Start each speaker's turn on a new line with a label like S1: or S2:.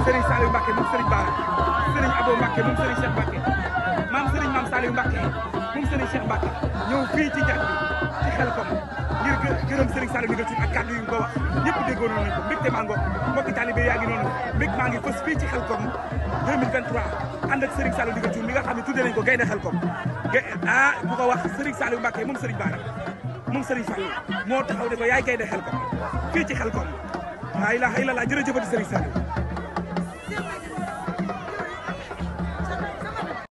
S1: Serigne Saliou Mbacke moom Serigne Bara Serigne Abo Mbacke moom Serigne Cheikh Mbacke maam Serigne maam Saliou Mbacke moom Serigne Cheikh Mbacke ñëw fii ci njàng bi ci xel kom ngir gërëm Serigne Saliou ndigal ci ak kàddu yu ko wax ñëpp déggoon nañu ko mbégte maa ngoog mbokki talibé yaa ngi noonu mbég maa ngi fës fii ci xel kom 2023 ànd ak Serigne Saliou ndigal ci mi nga xam ne tuddee nañ ko gaynde xel kom ah bu ko wax Serigne Saliou Mbacke moom Serigne Bara moom Serigne Fallou moo taxaw ne ko yaay gaynde xel kom fii ci xel kom laa ilaaha illallaah jërëjëfati Serigne Saliou